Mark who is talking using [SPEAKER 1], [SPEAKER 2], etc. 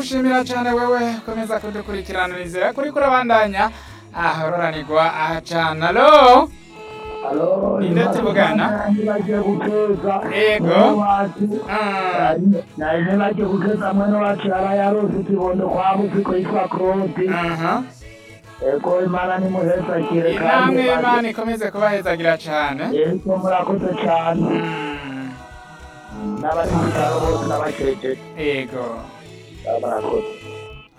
[SPEAKER 1] gushimira cyane wewe komeza kudukurikirana nizera kuri kurabandanya ahororanirwa aha cyane alo
[SPEAKER 2] Alo,
[SPEAKER 1] Ninde tuvugana?
[SPEAKER 2] bagiye gukeza
[SPEAKER 1] Yego.
[SPEAKER 2] mwene wacu
[SPEAKER 1] Ah,
[SPEAKER 2] nari bagiye gukeza mwene wacu yari yarose ikibondo kwa musiko yitwa Claude
[SPEAKER 1] aha
[SPEAKER 2] ego imana nimuhezagire
[SPEAKER 1] inamwe imana ikomeze kubahezagira cyane
[SPEAKER 2] yego murakoze cyane
[SPEAKER 1] Mm,
[SPEAKER 2] n'abari mu bitaro bose n'abakejeje
[SPEAKER 1] yego
[SPEAKER 2] murakoze